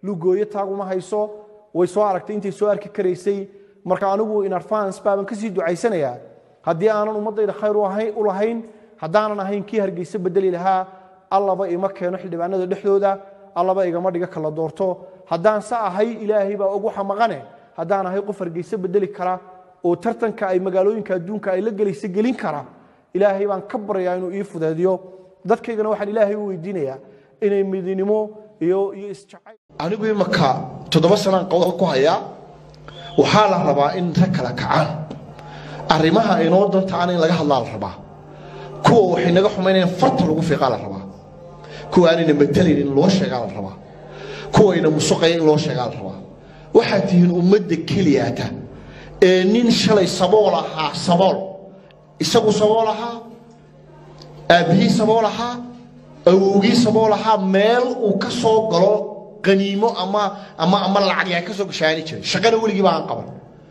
lugooyo taaguma hayso way soo aragtay intay soo arki karaysay marka anigu in advance baaban kasii ducaysanayaa haddii aanan ummaddayda khayr u ahayn- u lahayn haddaanan ahayn kii hargeysa bedeli lahaa allaba ima keeno xildhibaanada dhexdooda allaba igama dhiga kala doorto haddaan sa ahay ilaahay baa ugu xamaqane haddaan ahay qof hargeysa bedeli kara oo tartanka ay magaalooyinka adduunka ay la gelaysa gelin kara ilaahay baan ka baryaa inuu ii fudeediyo dadkaygana waxaan ilaahay u weydiinayaa inay midnimo iyo iyo isjacayl anigu imaka toddoba sanaan qowda ku hayaa waxaa la rabaa in rag kala kacaan arrimaha inoo dantaana in laga hadlaa la rabaa kuwa waxay naga xumaynayaan farta lagu fiiqaa la rabaa kuwa aanayna matelayn in loo sheegaa la rabaa kuwayna musuqaya in loo sheegaa la rabaa waxaad tihiin ummadda keliyaata ee nin shalay sabool ahaa sabool isagu sabool ahaa aabbihii sabool ahaa awowgii sabool ahaa meel uu ka soo galo qaniimo ama ama ama lacag yaa ka soo gashaani jiray shaqana weligii baan qaban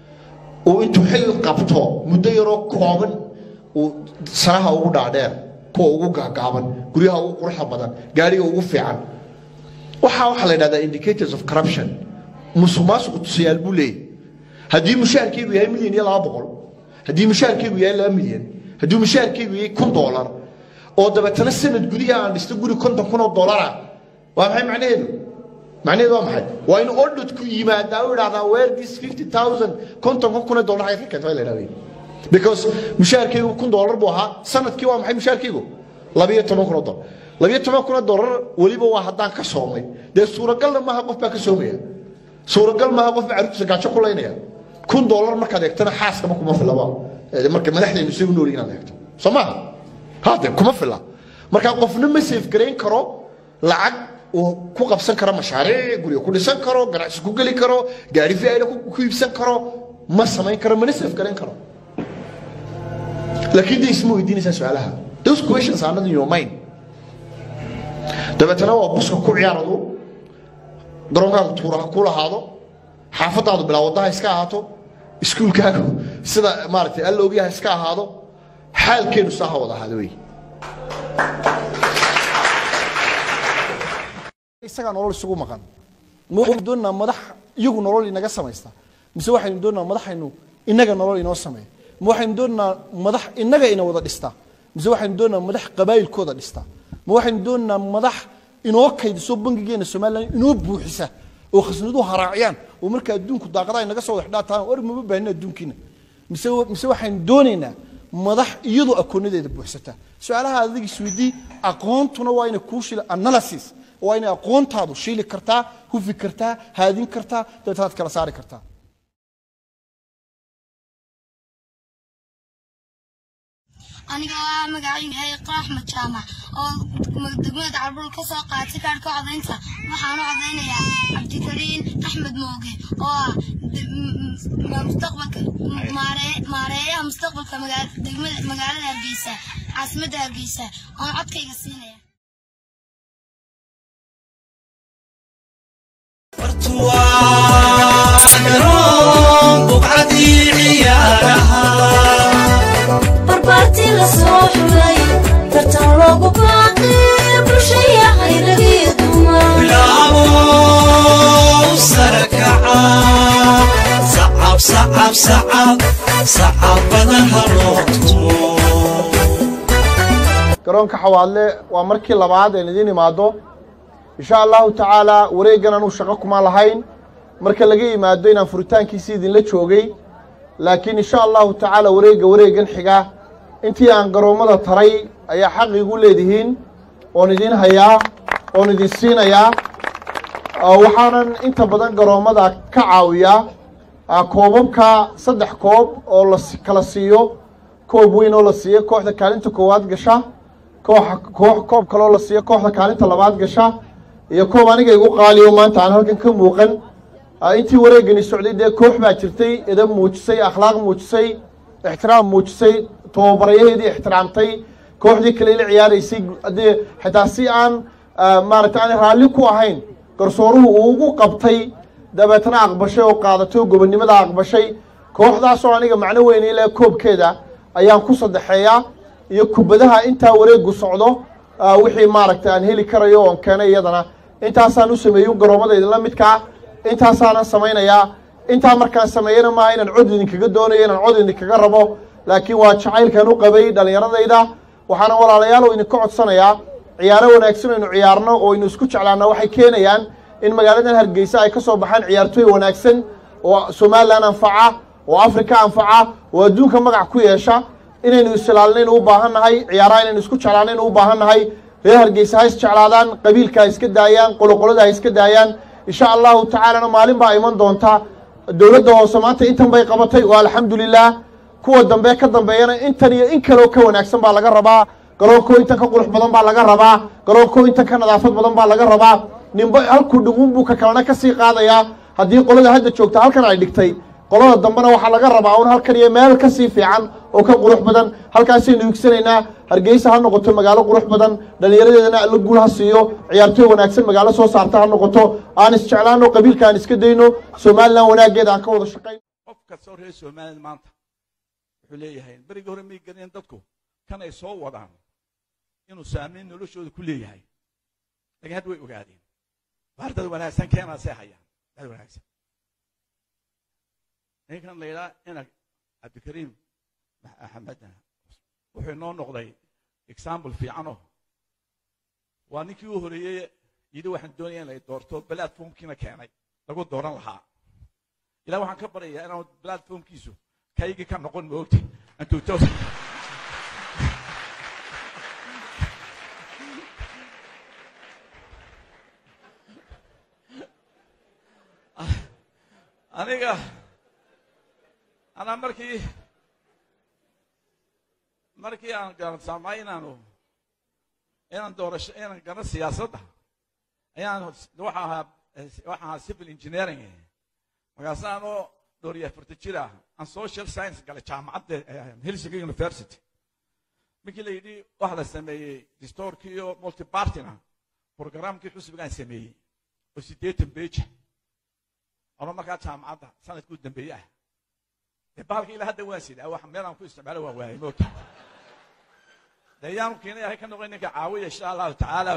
uu intuu xil qabto muddo yaroo kooban uu sanaha ugu dhaadheer kuwa ugu gaagaaban guryaha ugu quruxda badan gaadhiga ugu fiican waxaa waxaa la yidhahdaa indicators of corruption musuq maasuqu tusayaal buu leeyahy haddii mushaharkeygu yahay milyan iyo laba boqol haddii mushaharkeygu yahay laba milyan haddii mushaharkeygu yahay kun doolar oo dabeetana sanad gudihi aan dhisto guri konton kun oo doolara waa maxay macnaheedu macnaheedu waa maxay waa in auditku yimaadaa u idhahdaa where this fifty thousand kontonka kun oo doolar ay ka keentay la idhahday because mushaharkeygu kun doolar buu ahaa sanadkii waa maxay mushaharkeygu labiyo toban kun oo doolar labiyo toban kun oo doolar weliba waa haddaan ka soomay dee suuragalna maaha qof baa ka soomaya suuragal maaha qof baa carruurtiisa gaajo ku laynaya kun doolar markaad eegtana xaaskama kuma filaba Eh, marka madaxdeenu isagu nool inaad eegto soo maaha hade kuma fila marka qofna ma safe garayn karo lacag uu ku qabsan karo mashaariic guriga ku dhisan karo ganacsi ku geli karo gaari fiayda ku iibsan karo ma samayn karo mana safe garayn karo laakiin de isma weydiinaysaa su-aalaha those questions are not in your mind dabeetana waa buska ku ciyaaradu garoonkaagu tuuraha ku lahaado xaafadaadu bilaa wadaha iska ahaato iskuulkaagu sida maaragtay alla ogyaha iska ahaado xaalkeenu saa ha wada ahaado wey isagaa nolol isugu maqan ma waxaynu doonaynaa madax iyagu nolol inaga samaysta mise waxaynu doonaynaa madaxaynu inaga nolol inoo sameeya ma waxaynu doonaynaa madax inaga ina wada dhista mise waxaynu doonaynaa madax qabaayilkooda dhista ma waxaynu doonaynaa madax inoo kaydiso bangigeena somalilan inoo buuxisa oo khasnaduhu haraaciyaan oo marka adduunku daaqadaha inaga soo wadaxdhaataan war mama baahina adduunkiina mise mise waxaynu doonaynaa madax iyadoo akoonadeeda buuxsata su-aalaha adiga isweydii aqoontuna waa inay kuu shila analysis waa inay aqoontaadu shiili kartaa hufi kartaa haadin kartaa dabeetanaad kala saari kartaa aniga waa magacaygu yahay qaaxmed jaamac oo degmada carbul ka soo qaatay kaarhka codaynta waxaan u codaynayaa cabdikariin axmed mooge oo ah mustaqbalka maareeyaha mustaqbalka degmada magaalada hargeysa caasimadda hargeysa oon codkayga siinaya barbaartii la soo xulay tartan loogu baaqay bulshaya khayradii dumar bilaabo sarakaca sacab sacab sacab sacab badan ha loo tumo garoonka xawaadle waa markii labaad een idiin imaado insha allahu tacaala wareeggan anuu shaqo kuma lahayn marka laga yimaado inaan furitaankiisii idinla joogay laakiin insha allahu tacaala wareegga wareeggan xiga intii aan garoommada taray ayaa xaq igu leedihiin oon idin hayaa oon idin siinayaa Ah, waxaanan inta badan garoommada ka caawiyaa ah, koobabka saddex koob oo la si- kala siiyo koob weyn oo la siiyo kooxda kaalinta koowaad gasha kooxa koox koob kaloo la siiyo kooxda kaalinta labaad gasha iyo koob aniga igu qaaliyo maanta aan halkan ka muuqan Ah, intii wareegani socday dee koox baa jirtay edab muujisay akhlaaq muujisay ixtiraam muujisay tababarayaheedii ixtiraamtay kooxdii kale la ciyaaraysay haddii xitaa si aan ah, maaragtay aan raalli ku ahayn garsooruhu uu ugu qabtay dabeetna aqbashay oo qaadatay oo gobonnimada aqbashay kooxdaasoo aniga macno weyn ile koobkeeda ayaan ku saddexeeyaa iyo kubadaha intaa wareegu socdo ah, wixii maaragtay aan heli karayo oon keenay iyadana intaasaan u sameeyey garoomada idinla midkaa intaasaanan samaynayaa intaa markaan sameeyana maaha inaan cod idinkaga doonayo inaan cod idinkaga rabo laakiin waa jacaylkan u qabay dhallinyaradayda waxaana walaalayaal oo idinka codsanayaa ciyaaro wanaagsan aynu ciyaarno oo aynu isku jeclaanno waxay keenayaan in magaaladan hargeysa ay ka soo baxaan ciyaartooy wanaagsan oo somalilan anfaca oo afrika anfaca oo adduunka magac ku yeesha inaynu isilaalinaynu u baahan nahay ciyaaraha inaynu isku jeclaanaynu u baahan nahay reer hargeysa ha isjeclaadaan qabiilka ha iska daayaan qoloqolada ha iska daayaan insha allahu tacaalana maalin baa iman doonta dowladda hoose maanta intan bay qabatay oo alxamdulilah kuwa dambe ka dambeeyana intan iyo in kaleo ka wanaagsan baa laga rabaa garoonkoo intan ka qurux badan baa laga rabaa garoonkoo intan ka nadaafad badan baa laga rabaa ninba halkuu dhiguun buu ka kalena ka sii qaadayaa haddii qolada hadda joogta halkan ay dhigtay qolada dambena waxaa laga rabaa un halkan iyo meel ka sii fiican oo ka qurux badan halkaasaynu higsanaynaa hargeysa ha noqoto magaalo qurux badan dhallinyaradeedana alla guul ha siiyo ciyaartooy wanaagsan magaalo soo saarta ha noqoto aan isjeclaano qabiilka aan iska dayno somalilan wanaaggeeda aan ka wada shaqayn qof kastoo reer somaliland maanta wuxuu leeyahay berigii hore may garaneen dadku kan ay soo wadaan inuu saamayn noloshooda ku leeyahay laakiin hadda way ogaadeen waar dad wanaagsan keenaasay hayaan dad wanaagsan ninkan la yidhaha ina cabdikariim axmed wuxuu inoo noqday example fiicanoo waa ninkii u horeeyey yidhi waxaan doonaya in la doorto platformkiina keenay lagu dooran lahaa ilaa waxaan ka baryayaa inaan platformkiisu kaygii ka noqon moogti intuu aniga anaa markii markii aan garansamay inaanu inaan doorasho inaan gano siyaasadda ayaan waxa ahaa waxa ahaa civil engineering markaas aanoo dhowr iyo afarta jir ah aan social science galay jaamacadda helsinki university markii la yidhi waxa la sameeyey distoorkii iyo multipartina programkii xusbigaan sameeyey oo siddeetan beja ono markaa jaamacadda sanadkii u dambeeye ah dee bahalka ilaa hadda waan sidaa wax meelaan ku isticmaalo waan waayay moogta dee yaanu keenay ahay ka noqon ninka caawiya insha allahu tacaala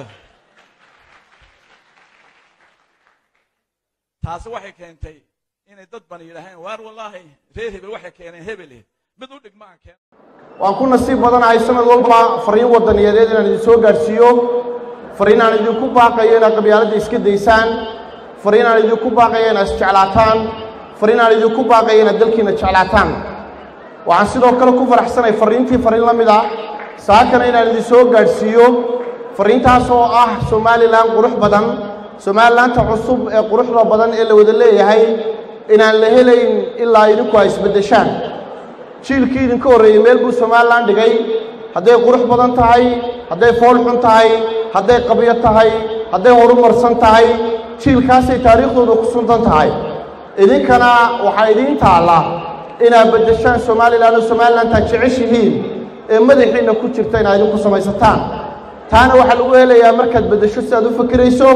taasi waxay keentay inay dad bani yidhaaheen waar wallaahi reer hebel waxay keeneen hebele mid u dhigma aan keen waan ku nasiib badanahay sanad walba fariin wadaniyadeed inaan idin soo gaadhsiiyo fariin aan idinku baaqayo inaad qabyaaladda iska daysaan fariin aan idinku baaqayo inaad isjeclaataan fariin aan idinku baaqayo inaad dalkiina jeclaataan waxaan sidoo kale ku faraxsanay fariintii fariin la mid ah saakana inaan idin soo gaadhsiiyo fariintaas oo ah somalilan qurux badan somalilaanta cusub ee quruxda badan ee la wada leeyahay inaan la helayn ilaa idinku ay isbeddeshaan jiilkii idinka horreeyey meel buu somalilan dhigay hadday qurux badan tahay hadday fool xun tahay hadday qabyo tahay hadday horumarsan tahay jiilkaasay taariikhdooda ku suntan tahay idinkana waxaa idiin taalla inaad beddeshaan somalilan oo somalilantaad jeceshihiin ee madaxiinna ku jirta inaad idinku samaysataan taana waxaa lagu helayaa markaad beddesho sidaad u fakirayso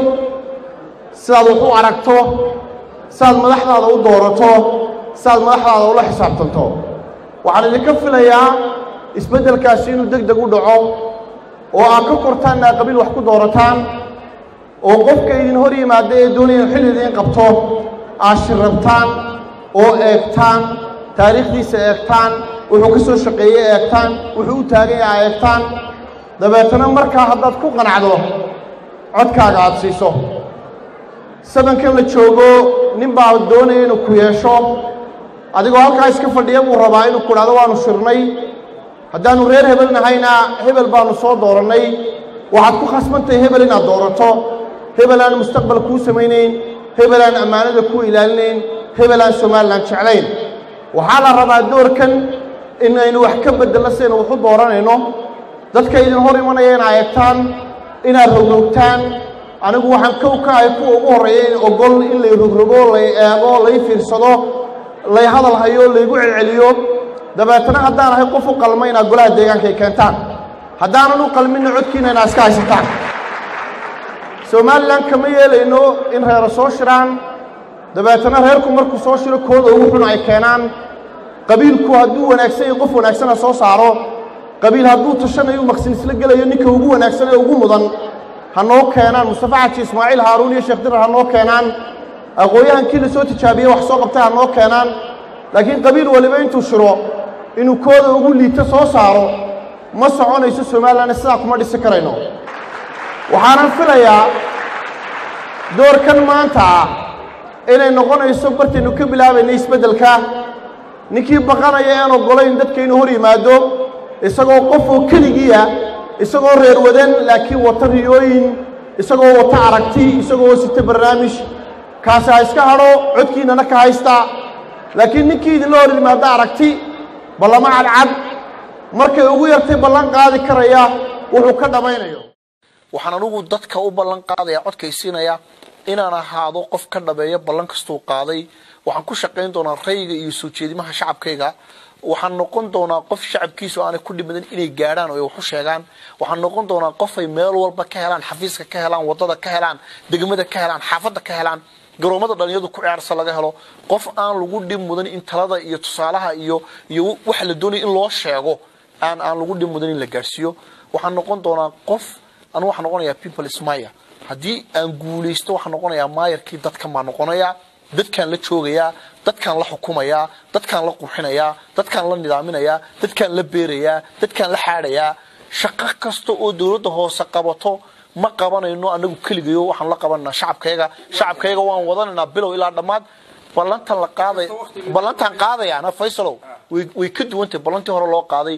sidaad wax u aragto sidaad madaxdaada u doorato sidaad madaxdaada ula xisaabtanto waxaan idinka filayaa isbeddelkaasi inuu deg deg u dhaco oo aad ka kortaanna aad qabiil wax ku doorataan oo qofka idin hor yimaada ee doonaya xil idiin qabto aad shirrabtaan oo eegtaan taariikhdiisa eegtaan wuxuu ka soo shaqeeyey eegtaan wuxuu u taagan yahay eegtaan dabeetana markaa haddaad ku qanacdo codkaaga aad siiso sabankan la joogo nin baa doonaya inuu ku yeesho adigoo halkaa iska fadhiya buu rabaa inuu ku dhahdo waanu shirnay haddaannu reer hebel nahayna hebel baanu soo doorannay waxaad ku khasbantahay hebel inaad doorato hebel aan mustaqbal kuu samaynayn hebel aan ammaanada kuu ilaalinayn hebel aan somalilan jeclayn waxaa la rabaa doorkan inaynu wax ka beddelno si aynu waxu dooranayno dadka idin hor imanaya inaa eegtaan inaad rogrogtaan anigu waxaan kow ka ahay kuwa ugu horreeya in ogol in lay rogrogo lay eego lay fiirsado lay hadal hayo laygu celceliyo dabeetana haddaan ahay qof u qalma inaad golaha deegaanka ay keentaan haddaanan u qalminna codkiina inaad iska haysataan somalilan kama yeelayno in reero soo shiraan dabeetana reerku markuu soo shiro kooda ugu xun ay keenaan qabiilku hadduu wanaagsan iyo qof wanaagsana soo saaro qabiil hadduu tashanayo maqsin isla gelayo ninka ugu wanaagsan ee ugu mudan ha noo keenaan mustafa xaji ismaaciil haaruun iyo sheekh dirar ha noo keenaan aqoon-yahankii la soo tijaabiyey wax soo qabtay ha noo keenaan laakiin qabiil waliba intuu shiro inuu kooda ugu liito soo saaro ma soconayso somalilan sidaa kuma dhisi karayno waxaanan filayaa doorkan maanta ah inay noqonayso bartaynu ka bilaabayna isbeddelka ninkii baqanaya aan oggolayn dadka inuu hor yimaado isagoo qof oo keligiia isagoo reer wadan laakiin wata riyooyin isagoo wata aragti isagoo sita barnaamij kaasi ha iska hadho codkiinana ka haysta laakiin ninkii idinla hor yimaado aragti ballamo cadcad markay ugu yartay ballan qaadi karaya wuxuu ka dhammaynayo waxaan anugu dadka u ballan qaadaya codkaysiinaya inaan ahaado qof ka dhabeeya ballan kastuu qaaday waxaan ku shaqayn doonaa rayiga iyo soo jeedimaha shacabkayga waxaan noqon doonaa qof shacabkiisu aanay ku dhimadan inay gaadhaan oo ay wax u sheegaan waxaan noqon doonaa qof ay meel walba ka helaan xafiiska ka helaan wadada ka helaan degmada ka helaan xaafadda ka helaan garoomada dhalinyadu ku ciyaarsa laga helo qof aan lagu dhib mudan in talada iyo tusaalaha iyo iyo waxa la doonaya in loo sheego aan aan lagu dhib mudan in la gaarsiiyo waxaan noqon doonaa qof anu waxaan noqonayaa people smire haddii aan guulaysto waxaan noqonayaa maayarkii dadkan baan noqonayaa dadkaan la joogayaa dadkaan la xukumayaa dadkaan la qurxinayaa dadkaan la nidaaminayaa dadkaan la beerayaa dadkaan la xaadhayaa shaqo kasta oo dowladda hoose qabato ma qabanayno anagu keligayo waxaan la qabananaa shacabkayga shacabkayga waan wadanaynaa bilow ilaa dhammaad ballantan la qaaday ballantan qaadayaana faysalow way way ka duwantahay ballantii hore loo qaaday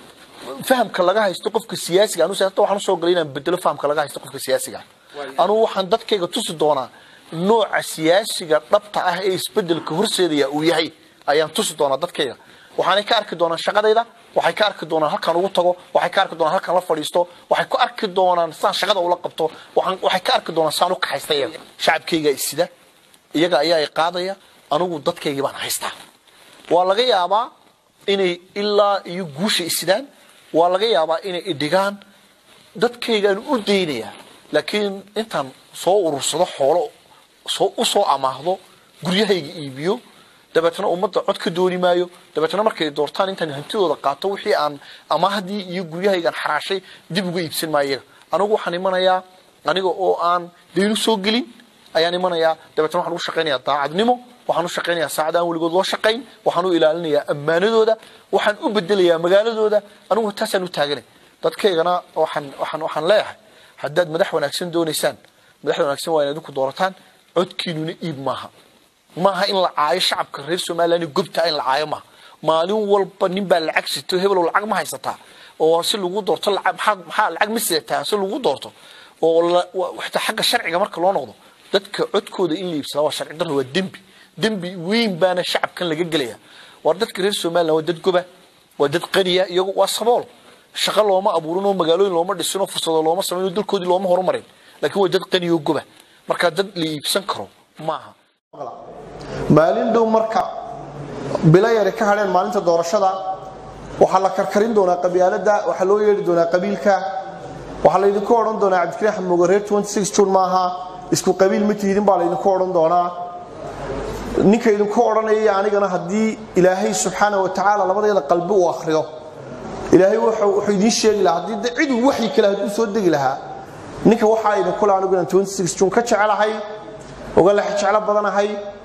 fahamka laga haysto qofka siyaasiga anu siyaasada waxaan usoo galay inaan bedelo fahamka laga haysto qofka siyaasiga anugu waxaan dadkayga tusi doonaa nooca siyaasiga dhabta ah ee isbedelka horseedaya uu yahay ayaan tusi doonaa dadkayga waxaanay ka arki doonaan shaqadayda waxay ka arki doonaan halkaan ugu tago waxay ka arki doonaan halkaan la fadhiisto waxay ku arki doonaan saan shaqada ula qabto waxaan waxay ka arki doonaan saan u kaxaysta iyaga shacabkayga isida iyaga ayaa i qaadaya anugu dadkaygii baan haystaa waa laga yaabaa inay ilaa iyo guusha isidaan waa laga yaabaa inay idhigaan dadkaygaan u daynayaa laakiin intaan soo urursado xoolo soo u soo amaahdo guryahayga iibiyo dabeetna ummadda cod ka dooni maayo dabeetna markay doortaan intaan hantidooda qaato wixii aan amaahdii iyo guryahaygaan xaraashay dib uga iibsan maayo iyaga anigu waxaan imanayaa aniga oo aan daynu soo gelin ayaan imanayaa dabeetna waxaan ugu shaqaynayaa daacadnimo waxaan u shaqaynayaa saacad aan weligood loo shaqayn waxaan u ilaalinayaa ammaanadooda waxaan u bedelayaa magaaladooda anigu taasaan u taaganay dadkaygana waxaan waxaan waxaan leeyahay haddaad madax wanaagsan doonaysaan madaxda wanaagsan waa inaad idinku doorataan codkiinuna iib maaha maaha in la caayo shacabka reer somaliland gobta in la caayo maaha maalin walba nin baa lacag sito hebelow lacag ma haysataa oo si lagu doorto lacag maxaa maxaa lacag ma sidataa si lagu doorto oo la xitaa xagga sharciga marka loo noqdo dadka codkooda in la iibsadaa waa sharci darro waa dembi dembi weyn baana shacabkan laga gelaya war dadka reer somaliland waa dad goba waa dad qaniya iyagu waa sabool shaqo looma abuurin oo magaalooyin looma dhisin oo fursado looma samayn oo dalkoodii looma horumarin laakiin waa dad qaniya oo goba marka dad la iibsan karo maaha maalin dhow marka bilo yari ka hadheen maalinta doorashada waxaa la karkarin doonaa qabyaaladda waxaa loo yeedhi doonaa qabiilka waxaa laydinku odhan doonaa cabdikariin axmed mooge reer june maaha isku qabiil ma tihidin baa laydinku odhan doonaa ninka idinku odhanaya anigana haddii ilaahay subxaana wa tacaala labadeeda qalbi uu akhriyo ilaahay wuxuu idiin sheegi lahaa haddii de ciduu waxyi kale hadduu soo degi lahaa ninka waxaa idinkule anigu inaan june ka jecelahay oga lex jeclo badanahay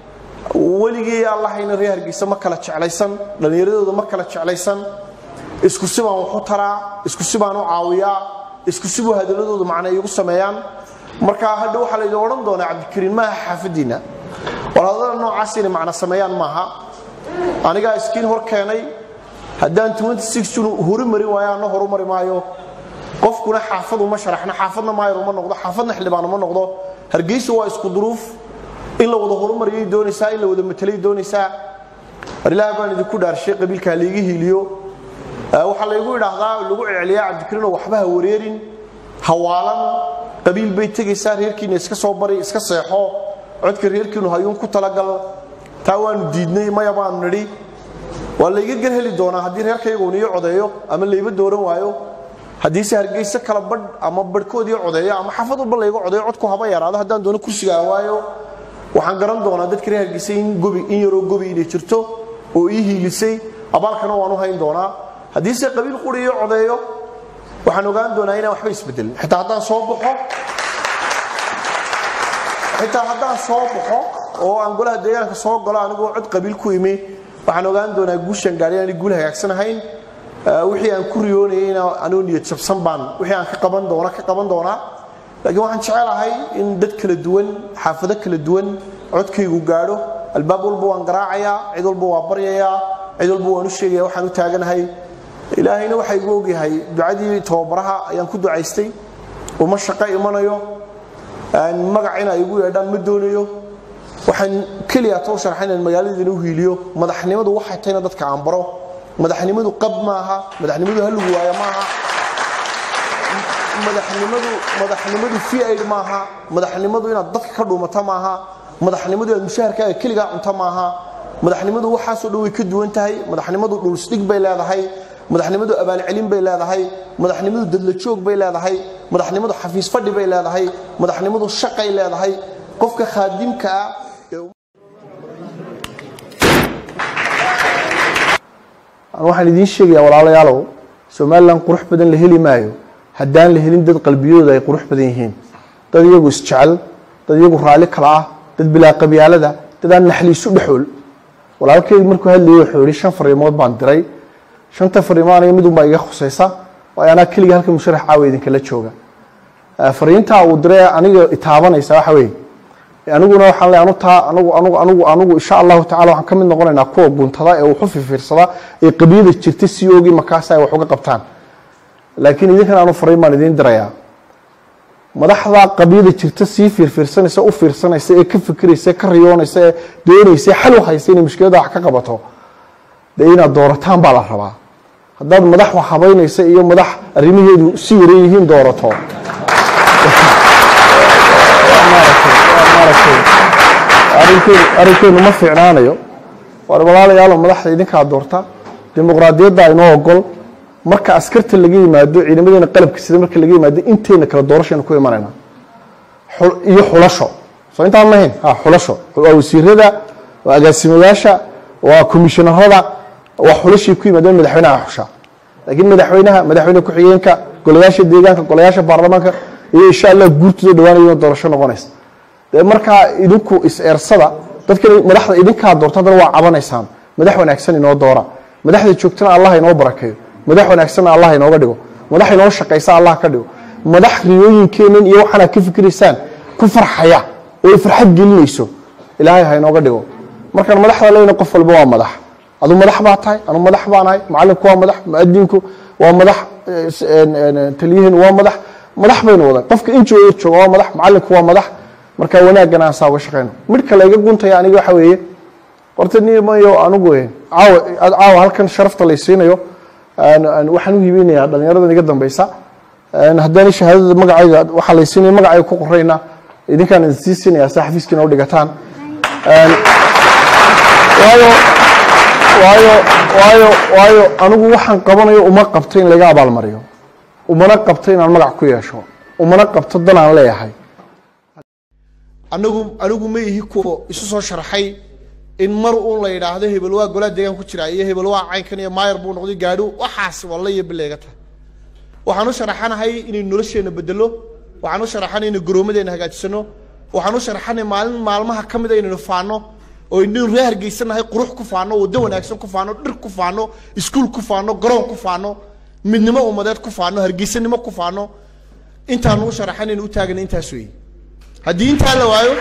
weligii allahayna reer hargeysa ma kala jeclaysan dhallinyaradooda ma kala jeclaysan isku sibaan waxu taraa isku sibaan u caawiyaa isku sibuu hadaladooda macna iigu sameeyaan marka hadha waxaa laydin odhan doonaa cabdikariin maaha xaafadiinna war hadada noocaas inay macna sameeyaan maaha anigaa iskiin hor keenay haddaan june hori marin waayo anna horu mari maayo qofkuna xaafad uma sharaxno xaafadna maayar uma noqdo xaafadna xildhibaan uma noqdo hargeysa waa isku duruuf in la wada horumariyay doonaysaa in la wada matelay doonaysaa war ilaah baan idinku dhaarshay qabiilka layga hiiliyo waxaa laygu idhaahdaa lagu celceliyaa cabdikariinoo waxba ha wareerin hawaalan qabiil bay tegaysaa reerkiina iska soo bari iska seexo codka reerkiinu hayuun ku talagal taa waanu diidnay maya baanu nidhi waa layga gar heli doonaa haddii reerkayguun ii codeeyo ama layba dooran waayo haddiise hargeyse kala badh ama badhkoodii codeeyo ama xaafad walba layga codeeyo codku haba yaraado haddaan doono kursigaa waayo waxaan garan doonaa dadka reer hargeysa in gobi in yaroo gobi inay jirto oo ii hiilisay abaalkana waan u hayn doonaa haddiise qabiil quri ii codeeyo waxaan ogaan doonaa inaan waxba isbedelin xitaa haddaan soo baxo xitaa haddaan soo baxo oo aan golaha deegaanka soo galo anigoo cod qabiil ku imi waxaan ogaan doonaa guushan gaari aan guul hagaagsan ahayn wixii aan ku riyoonayeyna anoo niyad jabsan baan wixii aan ka qaban doona ka qaban doonaa laakiin waxaan jecelahay in dad kala duwan xaafado kala duwan codkaygu gaadho albaab walba waan garaacayaa cid walba waa baryayaa cid walba waan u sheegaya waxaan u taaganahay ilaahayna waxaa igu ogyahay ducadii tababaraha ayaan ku ducaystay uma shaqo imanayo magac inay igu yeedhaan ma doonayo waxaan keliya too sharxa inaan magaaladiina u hiiliyo madaxnimadu waxay tahayna dadka aan baro madaxnimadu qab maaha madaxnimadu haligu waaya maaha madaxnimadu madaxnimadu fiaid maaha madaxnimadu inaad dadka ka dhuumata maaha madaxnimadu inaad mushaharkaaga keligaa cunta maaha madaxnimadu waxaasoo dhan way ka duwan tahay madaxnimadu dhulsdhig bay leedahay madaxnimadu abaalcelin bay leedahay madaxnimadu dadlajoog bay leedahay madaxnimadu xafiis fadhi bay leedahay madaxnimadu shaqay leedahay qofka khaadimka ah waxaan idiin sheegayaa walaalayaalow somalilan qurux badan la heli maayo haddaan la helin dad qalbiyooda ay qurux badan yihiin dad iyagu isjecel dad iyagu raalli kala ah dad bilaa qabyaalada dad aan naxliisu dhexool walaalkaygu markuu hadlayay wuxuu yihi shan fariimood baan diray shanta fariimood aniga mid unbaa iga khusaysa waayo anaa keliga halka musharax caawa idinkala jooga fariintaa uu diray aniga itaabanaysa waxa weeye aniguna waxaan leeyahay anu taa anigu anigu anigu anigu insha allahu tacala waxaan ka mid noqonaynaa kuwa guntada ee wuxu fifiirsada ee qabyada jirta si oogi markaas ay wax uga qabtaan laakiin idinkan aanu fariin baan idiin dirayaa madaxda qabyada jirta sii fiirfiirsanaysa u fiirsanaysa ee ka fikiraysa ka riyoonaysa ee doonaysa xal u haysa inay mushkilada wax ka qabato dee inaad doorataan baa la rabaa haddaad madax wax habaynaysa iyo madax arrimaheedu si yaran yihiin doorato arrinkeenu ma fiicnaanayo war walaalayaalo madaxda idinkaa doorta dimuqraadiyadda inoo ogol marka askarta laga yimaado ciidamadeena qalabka sida marka laga yimaado inteena kala doorashaynu ku imanayna iyo xulasho soo intaan mahayn ha xulasho waa wasiirada waa agaasimayaasha waa komishinarada waa xulashay ku yimaadeen madaxweynaha xusha laakiin madaxweynaha madaxweyne ku-xigeenka golayaasha deegaanka golayaasha baarlamaanka iyo insha allah guurtooda dhawaanayona doorasho noqonaysa dee markaa idinku is-eersada dadkan madaxda idinkaa doorta haddana waa cabanaysaan madax wanaagsan inoo doora madaxda joogtana allah inoo barakeeyo madax wanaagsanna allah inooga dhigo madax inoo shaqaysa allah ka dhigo madax riyooyinkeennan iyo waxaanaad ka fikiraysaan ku farxaya oo ay farxad gelinayso ilaahay ha inooga dhigo markaan madaxda leyna qof walba waa madax adu madax baa tahay anu madax baanahay macalinku waa madax muadinku waa madax taliyihiin waa madax madax baynu wadan qofka injooda jooga waa madax macalinku waa madax marka wanaaggan aan saa uga shaqeyno midhka layga guntaya aniga waxa weeye horta nimayo anigu caawa caawa halkan sharafta lay siinayo waxaan u hiibinayaa dhallinyaradan iga dambeysa haddaan shahaadada magacayga waxaa lay siinaya magacayga ku qorayna idinkaan idin sii siinaya si xafiiskiina u dhigataan waayo waayo waayo waayo anigu waxaan qabanayo uma qabto in laga abaalmariyo umana qabto inaan magac ku yeesho umana qabto dan aan leeyahay anagu anigu ma ihi kuwa isu soo sharxay in mar uun la yidhaahdo hebel waa golaha deegaan ku jira iyo hebel waa caynkan iyo maayar buu noqday gaadho waxaas walla iyo bileega tahay waxaan u sharaxanahay inaynu nolosheenna bedelo waxaan u sharaxanay inaynu garoomadeena hagaajisano waxaan u sharaxanay maalin maalmaha ka mid a inaynu faano oo inaynu ree hargeysanahay qurux ku faano waddo wanaagsan ku faano dhir ku faano iskuul ku faano garoon ku faano midnimo ummadeed ku faano hargeysanimo ku faano intaanu u sharaxanaynu u taagana intaas weeye haddii intaa la waayo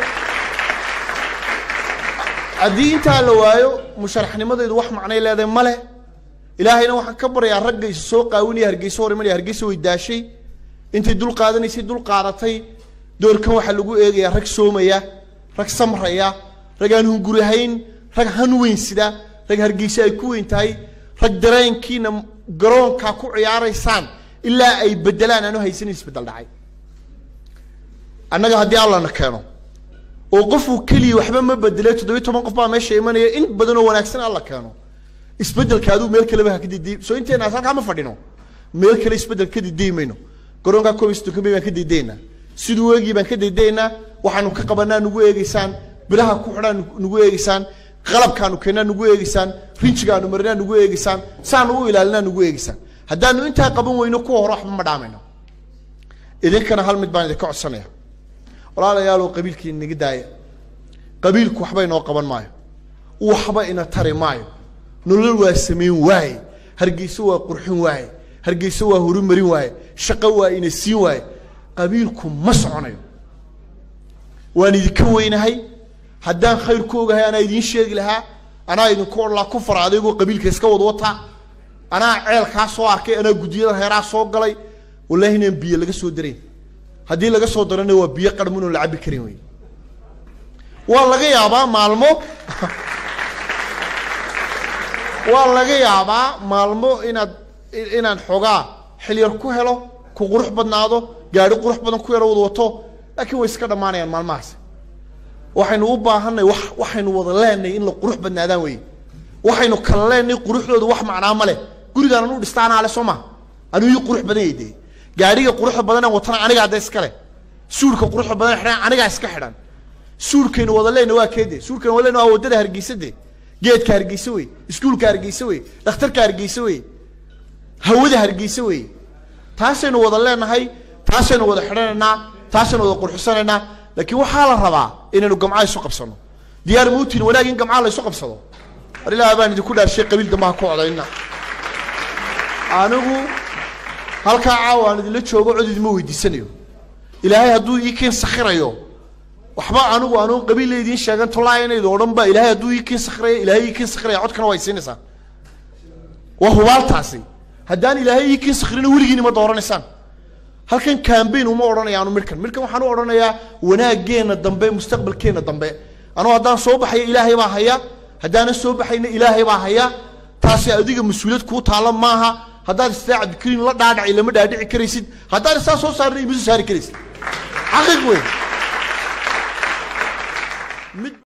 haddii intaa la waayo musharaxnimadaydu wax macnay leedahay male ilaahayna waxaan ka baryaa ragga isu soo qaawinaya hargeyso hor imanaya hargeysa way daashay intay dul qaadanaysay dul qaadatay doorkan waxaa lagu eegayaa rag soomaya rag samraya rag aan hungurihayn rag han weyn sida rag hargeysa ay ku weyn tahay rag dareenkiina garoonkaa ku ciyaaraysaan ilaa ay bedelaan aanu haysanin isbedel dhacay annaga haddii allana keeno oo qofuu keliya waxba ma bedelay toddobiy toban qof baa meesha imanaya in badan oo wanaagsan alla keeno isbedelka aduu meel kaleba ha ka diday soo inteena halkaa ma fadhino meel kale isbedel ka diday mayno garoonkaa koob iyo soddon baan ka didaynaa siduu eegii baan ka didaynaa waxaanu ka qabanaa nugu eegeysaan bilaha ku xidhaa nugu eegeysaan qalabkaanu keennaa nugu eegeysaan rinjigaanu marinaa nugu eegeysaan saanu u ilaalinaa nugu eegeysaan haddaanu intaa qaban weyno kuwa hore waxba ma dhaamayno idinkana hal mid baan idinka codsanaya walaalayaalow qabiilkii inaga daaya qabiilku waxba inoo qaban maayo waxba ina tari maayo nolol waa samayn waaye hargeyso waa qurxin waaye hargeyso waa horumarin waaye shaqo waa ina siin waaye qabiilku ma soconayo waan idinka weynahay haddaan khayr ku ogahay anaa idiin sheegi lahaa anaa idinku odhan lahaa ku fara adeegoo qabiilka iska wad wata anaa ceelkaa soo arkay anaa guddiyada reeraa soo galay wallaahi inaan biyo laga soo darayn haddii laga soo darana waa biyo qarmun oo la cabbi karin wey waa laga yaabaa maalmo waa laga yaabaa maalmo inaad inaan xoogaa xilyar ku helo ku qurux badnaado gaari qurux badan ku yaro wada wato laakiin way iska dhammaanayaan maalmahaas waxaynu u baahanay wax waxaynu wada leenahay in la qurux badnaadaan wey waxaynu kala leenahay quruxdooda wax macnaa ma leh gurigaan anu dhistaanaa le soo ma anuu ii qurux badan yay dee gaadhiga quruxda badanaan watana aniga hadda iskale suudhka quruxda badan xidhan anigaa iska xidhan suudhkaynu wada leenahay waa keede suudhkaynu wada leenahay waa waddada hargeysa de geedka hargeysa wey iskuulka hargeysa wey dhakhtarka hargeysa wey hawada hargeysa wey taasaynu wada leenahay taasaynu wada xidhanaynaa taasaynu wada qurxisanaynaa laakiin waxaa la rabaa inaynu gamcaha isu qabsano diyaar muutin wanaag in gamcaha la isu qabsado war ilaaha baan idinku dhaarshay qabiil dambaha ku codayna anigu halkaa caawa aan idinla joogo cod idima weydiisanayo ilaahay hadduu ii keen sakhirayo waxba anigu anuun qabiilla idiin sheegan tolaayanayd oo dhan ba ilaahay hadduu ii keen sakhiraya ilaahay ii keen sakhiraya codkana waa isiinaysaan waa hubaaltaasi haddaan ilaahay ii keen sakhirina weligiin ima dooranaysaan halkan cambaign uma odhanayaanu midhkan midhkan waxaan u odhanayaa wanaaggeena dambe mustaqbalkeena dambe anuu haddaan soo baxayo ilaahay baa haya haddaanan soo baxayna ilaahay baa haya taasi adiga mas-uuliyad kuu taalla maaha haddaad istaa cabdikariin la dhaadhacay lama dhaadhici karaysid haddaan istaa soo saarna ima soo saari karaysid xaqiiq wey mid